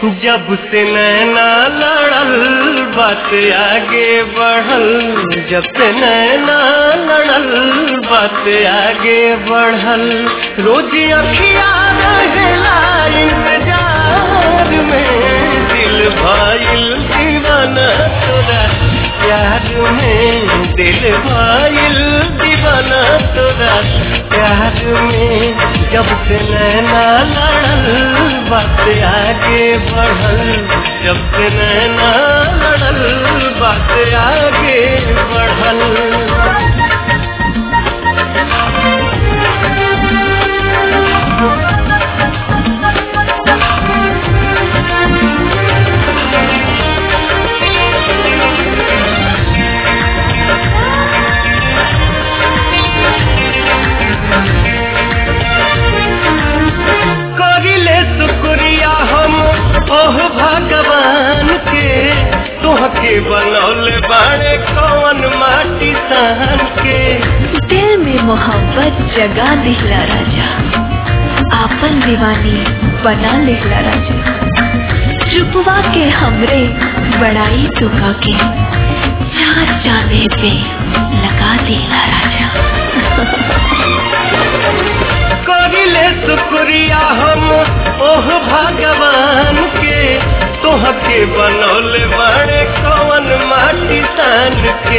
जब से नैना लड़ल बात आगे बढ़ल जब से नैना लड़ल बात आगे बढ़ल रोज अखिया रहेला इंतजार में दिल भाईल दीवाना तोरा प्यार में दिल भाईल दीवाना तोरा प्यार में जब से नैना लड़ल बात आगे बढ़ल जब से नैना लड़ल बात आगे बढ़ल करिले शुक्रिया हम ओह भगवान के तोहके बनौले बाड़े कौन माटी सहन के दिल में मोहब्बत जगा दिहला राजा आपन दीवानी बना लिहला राजा चुपवा के हमरे बड़ाई टुका के चार चांदे पे लगा दिहला राजा करिले शुक्रिया हम ओह भगवान के तोहके बनौले बाड़े कौन माटी सान के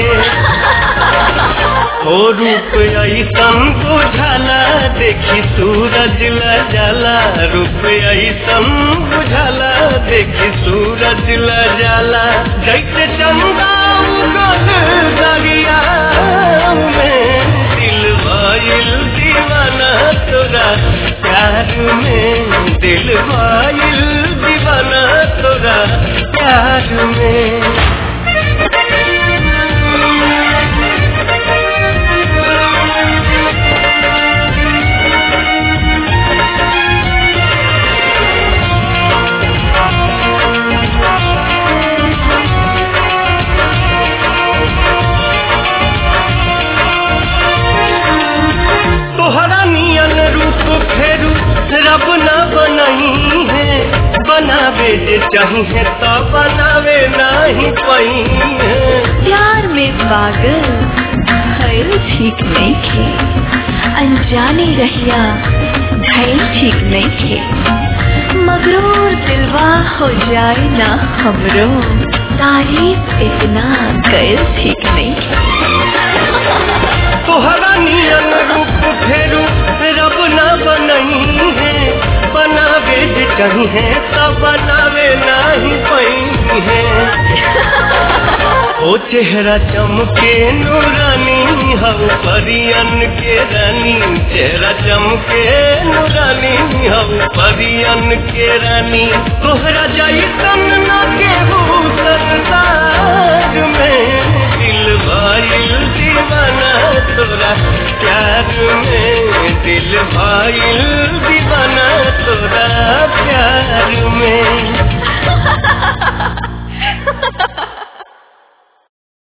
हो रूप ऐसन बुझाला देखी सूरज ल जाला रूप ऐसन बुझाला देखी सूरज ल जाला जैसे चंदा उगल दरिया में दिल भइल दीवाना तोरा प्यार में दिल भइल दीवाना तोरा प्यार में तोहरा नियन रूप फेरू रब न बनही है बनावे जे चाहिए तो बनावे नहीं पही है प्यार में पागल भइल ठीक नहीं खे अनजाने रहिया भइल ठीक नहीं खे मगरूर दिलवा हो जाए ना हमरो तारीफ इतना गैर ठीक नहीं खे तोहरा नियन रूप फेरू रब न बनही है बनावे जे चाहिए तो बनावे नहीं पही है ओ चेहरा चमके नूरानी हम परियन के रानी चेहरा चमके नूरानी हम परियन के रानी तोहरा जैसन न केहू संसार में दिल भइल दीवाना तोरा प्यार में दिल भइल दीवाना तोरा प्यार में